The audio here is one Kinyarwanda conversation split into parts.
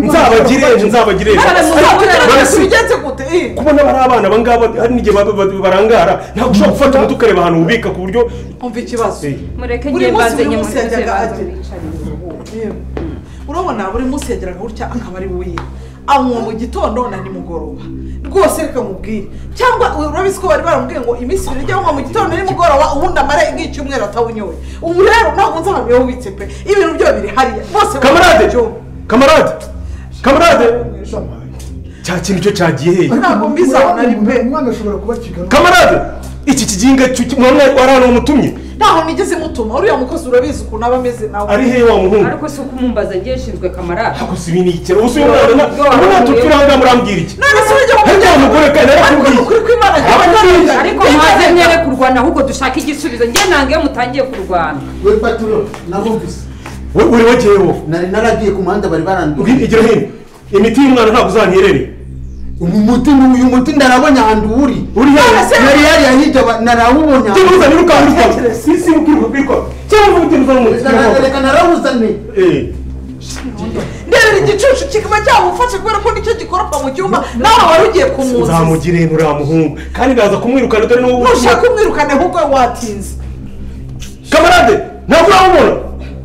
nzabagire ejo nzabagire ejo bigenze gute eh. kubona bari abana abangaba hari n'igihe ba- ba- barangara ntabwo ushobora gufata umuti ukareba ahantu ubika ku buryo umva ikibazo Eh, mureke ngiye buri munsi mbanze buri munsi nyamusozi yajyaga baza agera bicaranye Yewe. urabona buri munsi yageraga gutya akaba ari we anywa mu gitondo na nimugoroba rwose reka mubwire cyangwa urabizi ko bari baramubwiye ngo iminsi ibiri ujya anywa mu gitondo nimugoroba ubundi amare nk'icyumweru atawunyoye ubu rero ntabwo nzahamyeho witse pe ibintu byo biri hariya bose kamarade barabyumva. kamarade kamarade cya kintu cyo cyagiye hehe ntabwo mbizabona ari pe umwana ashobora kuba kigana kamarade iki kiginga cy'uki- mwamwe wari hano wamutumye ntaho nigeze mutuma uriya mukozi urabizi ukuntu aba ameze nawe ari hehe wa muhungu ariko si uko umumbaza agiye ashinzwe kamarade gusa ibi ni ikiraro gusa uyu mwana ubu nta turi ahangaha murambwira iki none se urajya Harya wa mugore kandi ariko ni arakubwiye ukuri kw'imana Arakubwiye. ariko mwaze mwere kurwana ahubwo dushaka igisubizo njye ntabwo iyo mutangiye kurwana we paturo nabumvise we uri wageyeho nari naragiye ku muhanda bari barandura igira hino imiti y'umwana ntabwo uzanyerere umuti ni uyu muti ndarabonye ahantu uri uri hehe nari yariya hirya ba- narawubonye Jya ahantu. uruzana urukaha urutwara si si ukiruka kwikora cyangwa uvuga uti Reka- uruzana reka narawuzane Eh, ndebera igicucu kikaba cyamufashe kubera ko nicyo gikoropa mu cyumba nawe wari ugiye kumwuzuza nzamugire nturiya muhungu kandi ndaza kumwirukana utari n'uwo ntushaka kumwirukana ahubwo watinze kamarade ntabwo urabubona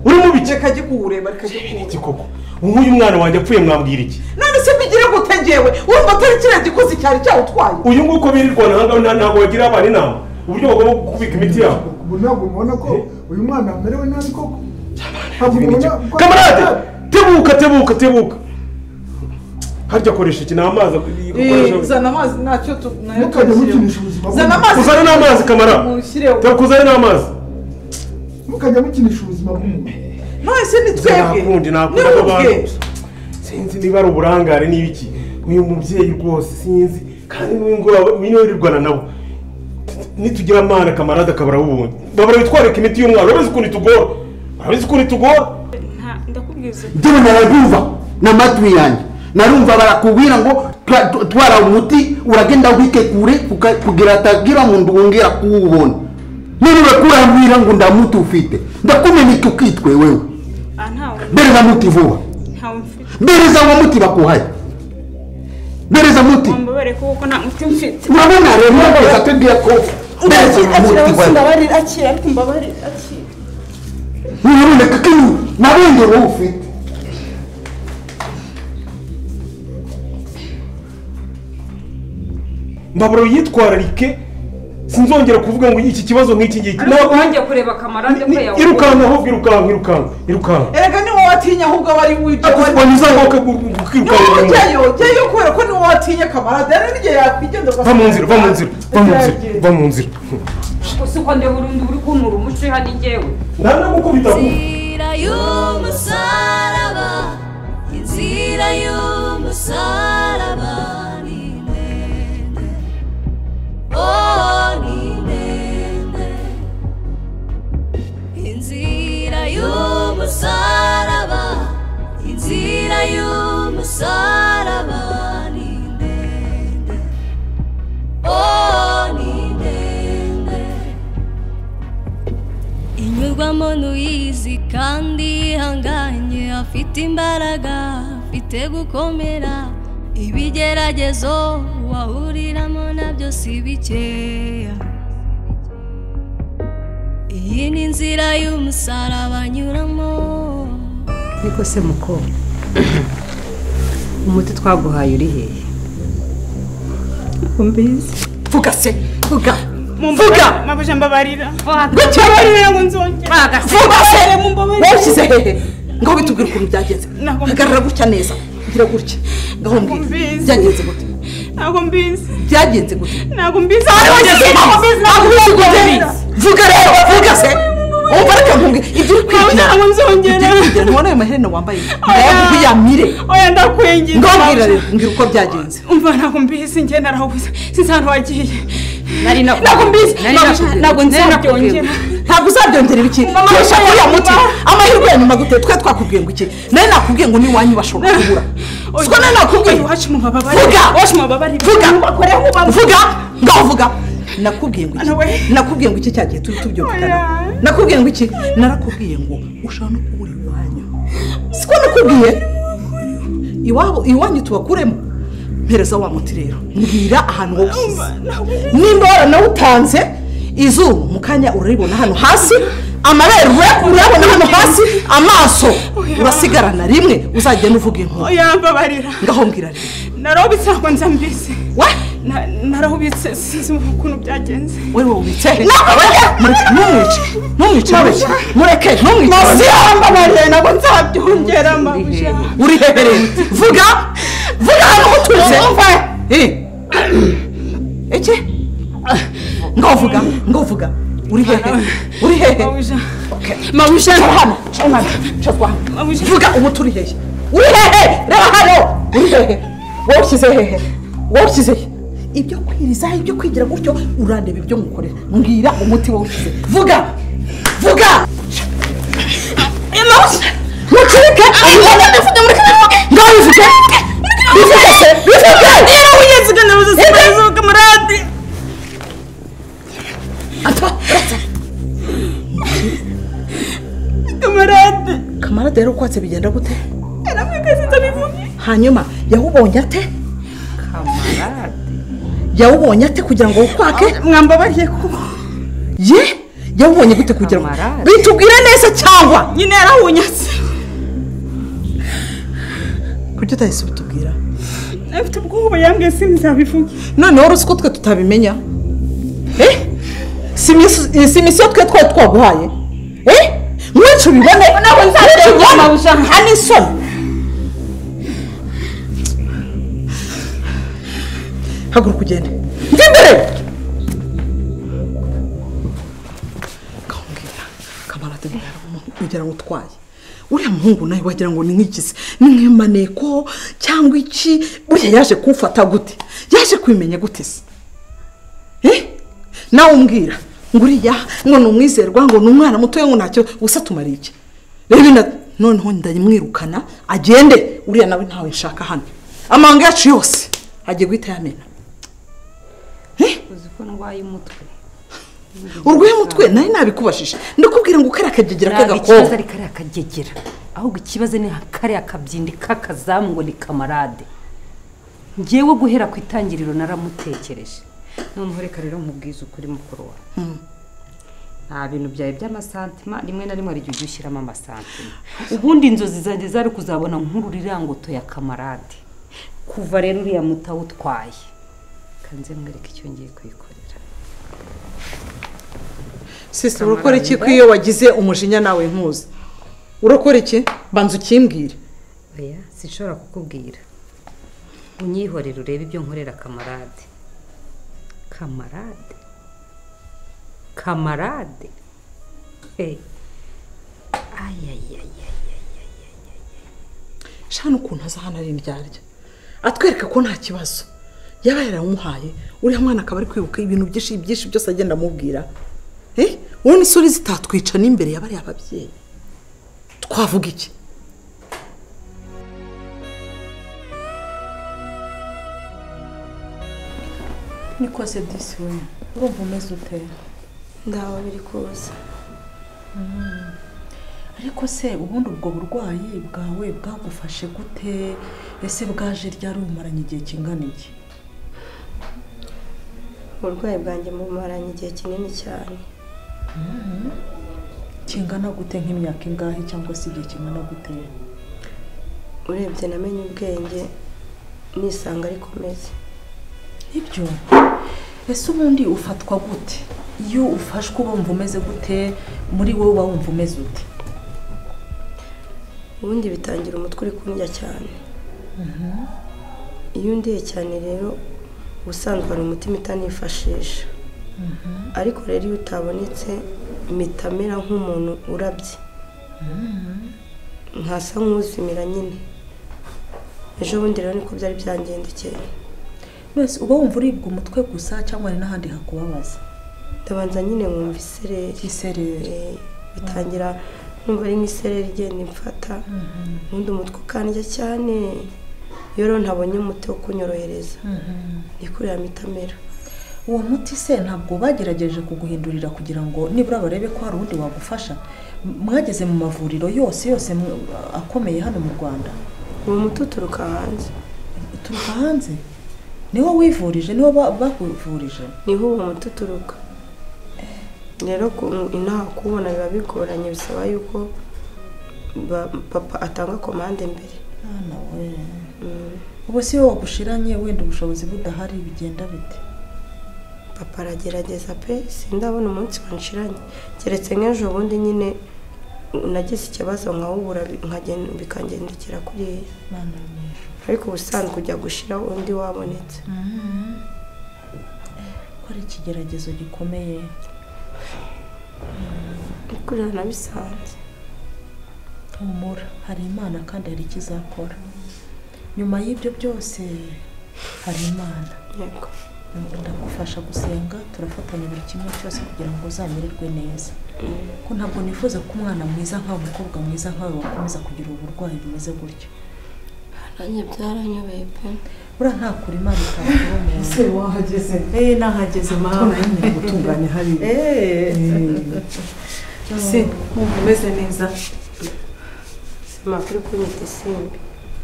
uri mu bike reka gikuwureba reka gikuwureba iki koko nk'uyu mwana wanjye apfuye mwambwira iki none se mbigire gute ngewe urumva atari kiriya gikozi cyari cyawutwaye uyu nguyu uko birirwana ahangaha ntabwo wagira abana inama uburyo bagomba kubika imiti yabo ubu ntabwo mubona ko uyu mwana amerewe nabi koko ntabwo mubona ko- kamarade tebuka tebuka tebuka harya koresha iki ni amazi Eh, akoresha zana amazi ntacyo tu- nayo ntukajye tumushyiremo. mukinisha ubuzima zana bw'umuntu amazi uzane n'amazi kamara mushyireho uzane n'amazi ntukajye mukinisha ubuzima bw'umuntu none se ni twebwe nakundi ni nakunda ubwe abantu sinzi niba ari uburangare niba iki uyu mubyeyi rwose sinzi kandi n'uyu nguyu wirirwana nabo nitugira amana kamarade akabara wubundi babara bitwareka imiti y'umwana urabizi ukuntu itugora urabizi ukuntu itugora nta ndakubwiza ndeba narabyumva n'amatwi yanjye narumva barakubwira ngo twa- twa- twara umuti uragenda ubike kure kuka- kugira atagira muntu wongera kuwubona niba kurambwira ngo ndamuti ufite ndakumeneka ukitwe wewe aha ntawe bereza muti vuba ntawe mfite bereza uwo muti bakuhaye bereza muti wambabare kuko nta muti mfite urabona rero neza tubwira ko bereza uwo muti wewe mbabarira akira ariko mbabarira akira uraboneka ko inyuma nabengera uwo ufite mbabara yitwararike sinzongera kuvuga ngo iki kibazo nk'iki ngiki ariko wanjye kureba kamarade ko Ni- yawubonye irukanka ahubwo irukanka irukanka irukanka erega ni wowe watinya ahubwo aba ari ujya akubona izamuka niba ukirukanka wowe ujyayo ujyayo kubera ko niwe watinya kamarade rero n'igihe yakwigendera va mu nzira va mu nzira va mu nzira va mu nzira gusa uko ndeba urundi uri kuntura umuco hano ngewe nta n'agukubita vuba inzira y'umusaraba inzira y'umusaraba ni ndende oh ni ndende inzira y'umusaraba inzira y'umusaraba ni ndende oh ni ndende inyurwamo n'uyizi kandi ihanganye afite imbaraga afite gukomera ibigeragezo wahuriramo nabyo si bikeya iyi ni inzira y'umusaraba anyuramo ariko se mukobwa umuti twaguhaye uri hehe vuga se vuga mumbabarira mabuja mbabarira mbabarira ngo nzongere vuga se mumbabarire wawushyize hehe ngaho bitubwira ukuntu byagenze Ntabwo mbizi. hagarara gutya neza ugira gutya ngaho mbwira mbizi. byagenze gute ntabwo mbizi byagenze gute ntabwo mbizi Ntabwo mbizi, ntabwo uzi gutera. vuga rero vuga se wumva reka nkubwire ibyo uri kwigira ntabwo nzongera. ibyo uri kwigira ntibona ayo maherena wambaye Oya. ngaho uyamire oya ndakwengera ngaho mbwira rero mbwira uko byagenze umva ntabwo mbizi njye narahubuze sinzi ahantu wagiye nari ntabwo mbizi nari ntabwo- nakubwiye. ntabwo Nari nzabyongera ntabwo uzabyongerera iki Mama, tuyasha mama, kuriya muti mama. amahirwe ya nyuma gute twe twakubwiye ngo iki nawe nakubwiye ngo n'iwanyu bashobora kubura siko nawe nakubwiye iwacu mu bababarira Vuga! iwacu mu bababarira vuga Ubakoreho ubabara. vuga ngaho vuga nakubwiye ngo Ana we. iki nakubwiye ngo iki cya gihe turi tubyumvikana Oya. nakubwiye ngo iki narakubwiye ngo ushaka no kubura iwanyu siko nakubwiye iwabo iwanyu tubakuremo mpereza wa muti rero mbwira ahantu wowe ushyize nimba waranawutanze izuru mu kanya uraribona hano hasi amabere urayabona hano hasi amaso urasigarana rimwe uzagenda uvuga inkuru oya mbabarira ngaho mbwira rero narahubitse ntabwo nzambizi we Na- narahubitse sinzi ukuntu byagenze wowe wubitse ntumwice ntumwice mureke mureke ntumwice yambabarira ntabwo nzabyongera mabuja urihebereye vuga vuga hano utuje Eh. iki ngo vuga ngo vuga uri hehe uri hehe mabuja mabushe hano cyo hano cyo kwa hano. mabuja vuga ubu turi hehe uri hehe reba hano uri hehe wowe ushyize hehe wowe ushyize he ibyo kwirizaho ibyo kwigira gutyo urandeba ibyo mukorera mbwira umuti wowe ushyize vuga vuga mucurike ngaho bivuge bivuge se bivuge yarahuyeziganira ubuzima kamarade Ata, uretse. kamarade kamarade rero kwatse bigenda gute yaramwikaze ndabivuga hanyuma yawubonye ate kamarade yawubonye ate kugira ngo wukwake mwambabariye kuba ye yawubonye gute kugira ngo Kamarade. bitubwire neza cyangwa nyine yarahunyatse kuki utahise ubitubwira afite ubwoba yambwiye sinzabivuge none wari uzi ko twe tutabimenya Eh? si imisi- si imisiyo twe twari twaguhaye Eh? mwinshi ubibone mwinshi ubibone hano isoni haguruka ugende njya imbere Ngahongera, kamarade bwari umuntu ugira ngo utwaye uriya muhungu nawe wagira ngo ni nk'igizi ni nk'imaneko cyangwa iki burya yaje kumfata gute yaje kwimenya gute se Eh? nawe umbwira ngo uriya ngo ni umwizerwa ngo ni umwana mutoya ngo ntacyo gusa tumariye iki reba ino- noneho ndamwirukana agende uriya nawe ntawe nshaka hano amanga yacu yose agiye guhita yamena Eh? uzi ko ndwaye umutwe urwaye umutwe nari nabikubashije ndakubwira ngo kariya kagegira ntabwo ikibazo k'agakobwa ari kariya kagegera ahubwo ikibazo ni kariya kabyindi k'akazamu ngo ni kamarade ngewe guhera ku itangiriro naramutekereje noneho reka rero mubwize ukuri mukuru wawe nta bintu byawe by'amasantima rimwe na rimwe hari igihe ujya ushyiramo amasantima ubundi inzozi zanjye zari kuzabona nk'ururirangoto ya kamarade kuva rero uriya mutawutwaye kanze mwereke icyo ngiye kuyikorera sisitiri urakora iki ko iyo wagize umujinya nawe nkuzi urakora iki banza ukimbwire oya sinshobora kukubwira unyihorere urebe ibyo nkorera kamarade kamarade kamarade Eh. ayayaya shana ukuntu aza hano ari indyarya atwereka ko nta kibazo yaba yaramuhaye uriya mwana akaba ari kwibuka ibintu byinshi byinshi byose agenda amubwira Eh? uwo n'isuri zitatwica n'imbere ya bariya babyeyi twavuga iki niko se disi we urumva umeze ute ndaho biri kuza ariko se ubundi ubwo burwayi bwawe bwagufashe gute ese bwaje ryari umaranye igihe kingana iki uburwayi bwanjye bumaranye igihe kinini cyane kingana gute nk'imyaka ingahe cyangwa se igihe kingana gute urebye namenye ubwenge nisanga ariko meze nibyo ese ubundi ufatwa gute iyo ufashwe urumva umeze gute muri wowe uba wumva umeze ute ubundi bitangira umutwe uri kundya cyane iyo undiye cyane rero ubusanzwe hari umutima itanifashisha ariko rero iyo utabonetse mpita mera nk'umuntu urabye nkasa nk'uzimira nyine ejo bundi rero niko byari byangendekeye mbese uba wumva uribwa umutwe gusa cyangwa hari n'ahandi hakubabaza ndabanza nyine nkumva isereri Isereri. Eh, bitangira numva ari nk'isereri igenda imfata ubundi umutwe ukandya cyane iyo rero ntabonye umuti wo kunyorohereza nikurira mitamera uwo muti se ntabwo bagerageje kuguhindurira kugira ngo nibura barebe ko hari uwundi wagufasha M- mwageze mu mavuriro yose yose mw- akomeye hano mu rwanda uwo muti uturuka hanze uturuka hanze niwo wivurije niwo ba- bakuvurije niho uwo muti uturuka rero ku- inaha kuwubona biba bigoranye bisaba yuko ba- papa atanga komande mbere hano we ubu si wowe wagushiranye wenda ubushobozi budahari bigenda bite papa aragerageza pe sindabona umunsi wanshiranye keretse nk'ejo bundi nyine nagize ikibazo nkawubura bi- nkagen- bikangendekera kuriya Mana mwe. ariko ubusanzwe ujya gushiraho undi wabonetse ko ari ikigeragezo gikomeye kurira nabisanze humura hari imana kandi hari icyo izakora nyuma y'ibyo byose hari imana yego Nuko ndagufasha gusenga turafatanya buri kimwe cyose kugira ngo uzamererwe neza ko ntabwo nifuza ko umwana mwiza nkawe umukobwa mwiza nkawe wakomeza kugira uburwayi bumeze gutyo nanjye byaranyobeye pe buriya nta kure imana itakura umuntu ese wahageze eee nahageze mama nyine gutunganya hariya ese wumva umeze neza sima kuri kunyita isimbi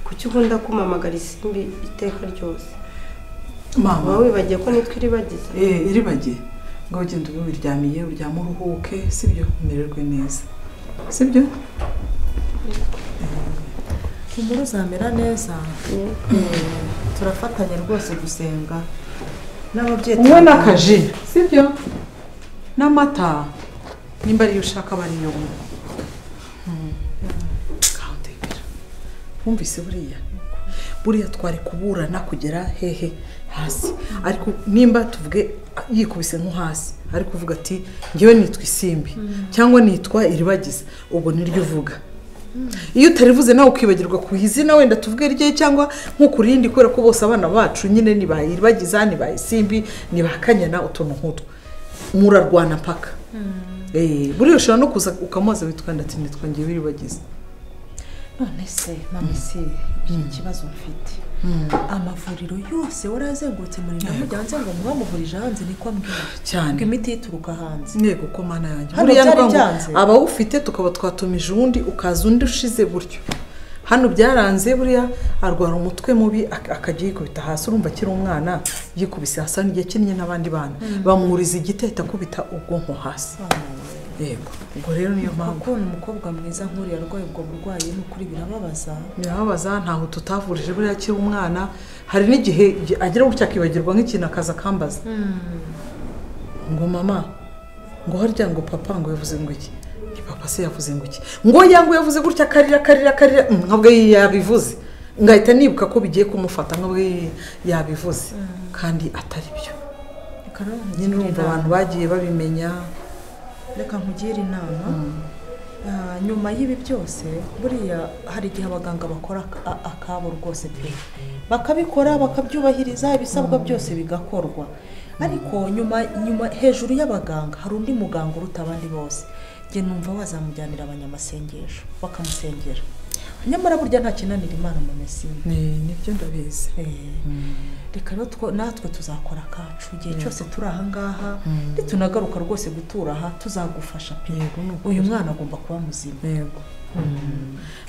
kuki ukunda kumamagara isimbi iteka ryose mama uba wibagiye ko nitwe iribagiza Eh, iribagiye ngo ugende ubu biryamiye uryame uruhuke sibyo umererwe neza sibyo umuru uzamera neza Eh, turafatanya rwose gusenga n'ababyeyi unywe n'akaji sibyo n'amata nimba ariyo ushaka aba ariyo unywe Mm. Kandekera. wumvise buriya buriya twari kuburana kugera hehe hasi ariko nimba tuvuge yikubise nko hasi ari kuvuga ati ngewe nitwa isimbi cyangwa nitwa iribagiza ubwo niryo uvuga iyo utarivuze nawe ukibagirwa ku izina wenda tuvuge rye cyangwa nko ku rindi kubera ko bose abana bacu nyine ni ba iribagiza ni ba isimbi ni ba kanyana utuntu nk'utwo murarwana mpaka Eh, buriya ushobora no kuza ukamubaza witwa ndetse nitwa ngewe iribagiza none se mama isi iki kibazo mfite amavuriro yose warazengurutse muri namujyanze ngo mwamuvurije hanze niko ambwira cyane ngo imiti ituruka hanze ntego ko mana yanjye Hano buriya byari ndwa ngo byanze. abawufite tukaba twatumije uwundi ukaza undi ushize gutyo hano byaranze buriya arwara umutwe mubi ak- akajya yikubita hasi urumva akiri umwana yikubise hasi hari igihe akinnye n'abandi bana bamwuriza igiti ahita akubita ubwonko hasi yego ubwo rero niyo mpamvu kubona umukobwa mwiza nk'uriya arwaye ubwo burwayi ni ukuri birababaza birababaza ntaho tutavurije buriya akiri umwana hari n'igihe agira gutya akibagirwa nk'ikintu akaza akambaza ngo mama ngo harya ngo papa ngo yavuze ngo iki ni papa se yavuze ngo iki ngo yangu yavuze gutya akarira akarira akarira Mm, nkabwo iyi yabivuze ngahita nibuka ko bigiye kumufata nkabwo iyi yabivuze kandi atari byo reka rero nyine nkugire urumva inama. abantu bagiye babimenya reka nkugire inama Ah, nyuma y'ibi byose buriya hari igihe abaganga bakora aka- a- akabo rwose pe bakabikora bakabyubahiriza ibisabwa byose bigakorwa ariko nyuma nyuma hejuru y'abaganga hari undi muganga uruta abandi bose njye numva wazamujyanira abanyamasengesho bakamusengera nyamara burya nta kinanira imana mu mesine Ni- nibyo ndabizi reka rero two- natwe tuzakora akacu igihe cyose turi ahangaha nitunagaruka rwose gutura aha tuzagufasha pe Yego, ni ukuri. uyu mwana agomba kuba muzima yego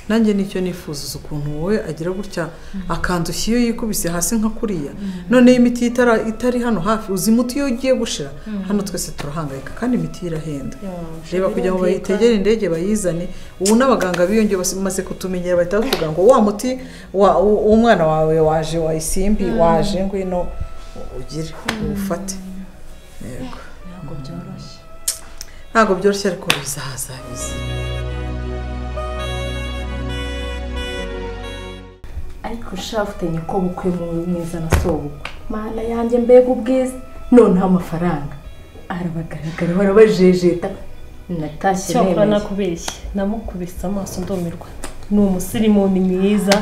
nanjye nicyo nifuza ukuntu wowe agira gutya akandushya iyo yikubise hasi nka kuriya noneho imiti itara- itari hano hafi uzi imiti iyo ugiye gushira hano twese turahangayika kandi imiti ye irahenda reba kugira ngo bayitegere indege bayizane ubu n'abaganga biyongeye bamaze kutumenyera bahita bavuga ngo wa muti wa- w- w'umwana wawe waje wa isimbi waje ngwino ugire uwufate yego ntabwo byoroshye ntabwo byoroshye ariko bizaza biza ariko shafute nyakobukwe mu mwiza na sobukwe mana yanjye mbega ubwiza noneho amafaranga arabagaragara barabajejeta natashye cyakora nemeye nakubeshye namukubise amaso ndumirwa ni umusirimu ni mwiza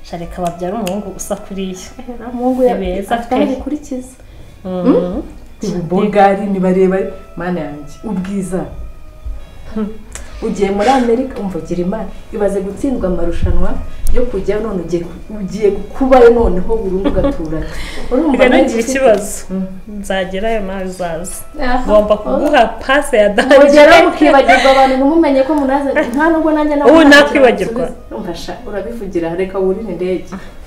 shareka babyara umuhungu usa kuriya Era mungu Ni beza afite aho pe. bikurikiza Mhm. ubugari ni barebare mana yanjye ubwiza ugiye muri amerika umva gira imana ibaze gutsindwa amarushanwa yo kujya none ugiye ugiye kubayo noneho burundu ugaturana Urumva rero nanjye ngira ufite- ikibazo nzagerayo nawe uzaza Aha. ngomba kuguha pase ya danje mugera mukibagirwa abantu ntimumenye ko munaza nta nubwo nanjye nawe Ubu ntacyo nakwibagirwa. nasubiza. Urumva sha urabivugira reka wurire indege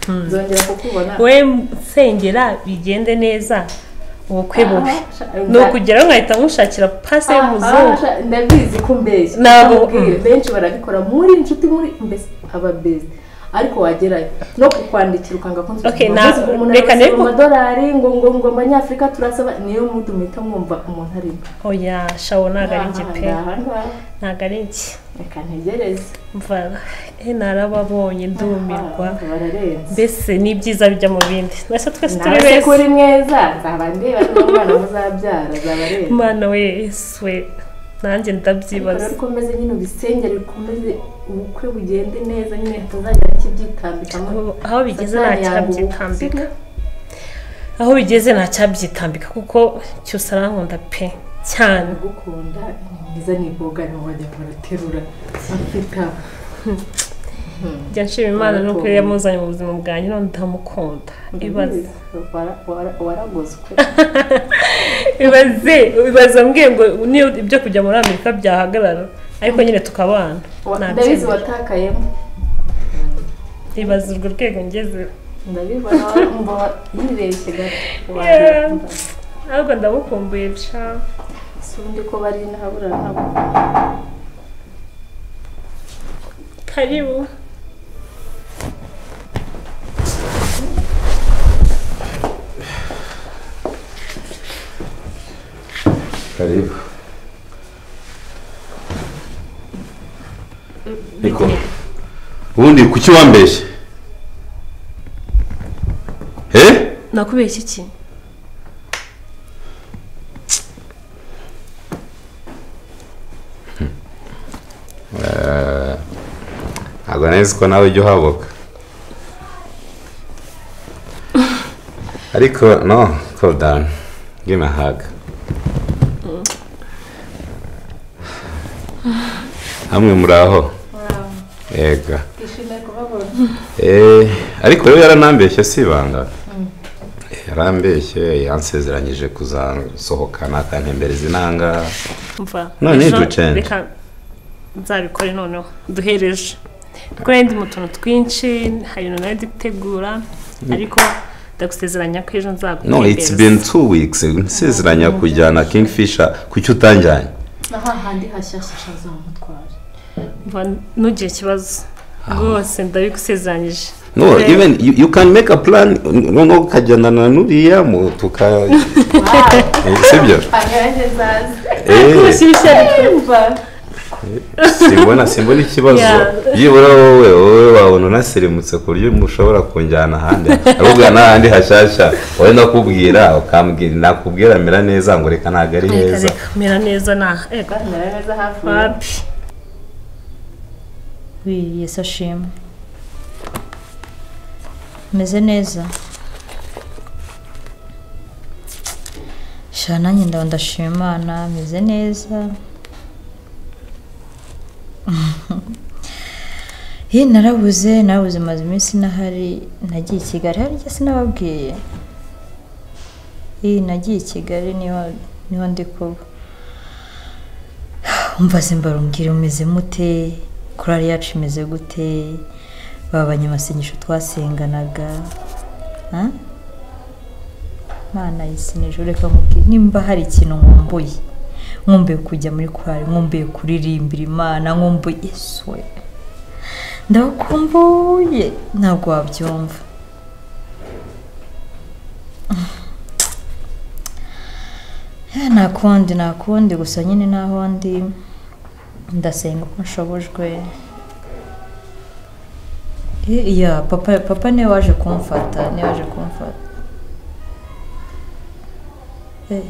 nzongera kukubona we nsengera bigende neza ubukwe bubi ni ukugeraho nkahita nkushakira pase Ah, ah, y'umuzungu sha, ndabizi ko mbeshya Ntabwo- Ndakubwira, benshi barabikora muri inshuti muri mbese aba beza ariko wagerayo no kukwandikira ukanga ko Okay, ngo na- mbese umuntu reka arabasaba nari- amadolari ngo ngo ngo abanyafurika turasaba niyo mudu muhita mwumva umuntu arimo oya shawo ntabwo ari njye pe Aha, ngaha. ntabwo ari njye reka ntegereze mva eh, narababonye ndumirwa bararenze mbese ni ibyiza bijya mu bindi mbese twese turi nawe se ko uri beza mwiza nzaba ndeba niba umwana muzabyara azaba areba mana we yesu we nanjye ndabyibaza rero ukomeze nyine ubisengere ukomeze ubukwe bugende neza nyine tuzagira kibyitambikamo aho bigeze nta Satani yanga ubukwe. cyabyitambika aho bigeze nta cyabyitambika kuko cyose arankunda pe cyane gukunda mwiza ni boga ni wajya baraterura afita njya nshima imana nuko yari yamuzanye mu buzima bwanjye none ndamukunda ibaze Wara- wara- waragozwe ibaze ibaze mbwiye ngo niyo ibyo kujya muri amerika byahagarara ariko nyine tukabana Wa- ndabizi ntabyemera watakayemo ibaze urwo rwego ngeze ndabibona wumva wa- yibeshye gato Yeah. ahubwo ndamukumbuye ca sundi ko bari nahabura nabo karibu karibu niko ubundi kuki wambeshye eh nakubeshya iki Eh, ntabwo neza ko nawe ujya uhabuka ariko no calm down give me a hug hamwe muraho yego twishimiye kubabona Eh, ariko rero yaranambeshye si ibanga yarambeshye yansezeranyije kuzasohokana akantembereza inanga mva None ejo ducenge. reka nzabikore noneho duhereje kuko yari ndi mu tuntu twinshi hari ibintu nari dutegura ariko ndagusezeranya ko ejo no it's nzagutembereza been two weeks nsezeranya kujyana kingfisher kuki utanjyanye n'ahahandi hashyashya azamutwara mva ntugire ikibazo rwose ndabigusezeranyije no Rero- even you, you can make a plan noneho ukajyana na nuriya mu tuka Eh, sibyo anyange nzazi Eh. kubashyushya bikimva simbona simbona ikibazo Yeah. byibura wowe wowe wabona unaserimutse ku buryo mushobora kunjyana ahandi ahubwo n'ahandi hashyashya wowe ndakubwira ukambwira nakubwira mera neza ngo reka ntabwo ari reka heza reka mera neza na ego mera neza hafi wapi wiyesa shimwe meze neza sha nanjye ndaba ndashima imana meze neza ye narabuze narabuze maze iminsi nahari nagiye i kigali harya sinababwiye ye nagiye i kigali niho niho ndi kuba umva simbarumbwira umeze mute korari yacu imeze gute babanye amasengesho twasenganaga ha? mana yisengesho reka nkubwire nimba hari ikintu nkumbuye nkumbuye kujya muri korari nkumbuye kuririmbira imana nkumbuye yesu we ndakumbuye ntabwo wabyumva Eh, nta kundi nta kundi gusa nyine naho ndi ndasenga ko nshobojwe Eh, ya papa papa niwe waje kumfata niwe waje kumfata Eh,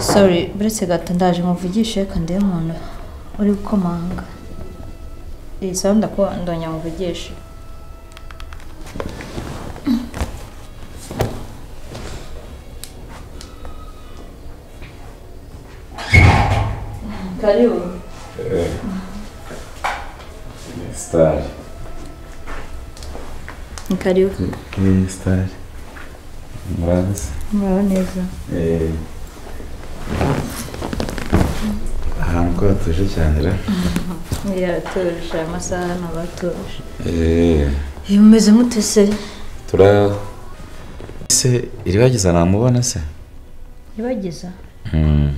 sorry buretse gato ndaje nkuvugishe reka ndebe umuntu uri gukomanga iyi sawa ndakuba ndonya nkuvugishe karibu sitari ni karibu iyi sitari murazi muraho neza Eh, ahantu ko hatuje cyane ra yaratuje amasaha ntabwo atuje Eh, mumeze mute se turaho se iribagiza namubona se iribagiza Mm.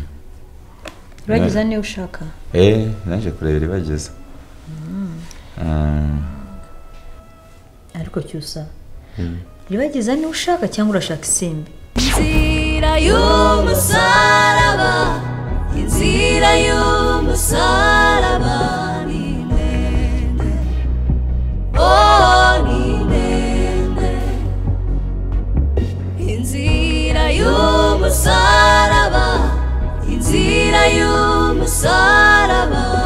iribagiza niyo ushaka Eh, naje kureba iribagiza Mm. Ah, ariko cyusa mm. iribagiza niyo ushaka cyangwa urashaka isimbi inzira y'umusaraba inzira y'umusaraba ni ndende oh ni ndende inzira y'umusaraba inzira y'umusaraba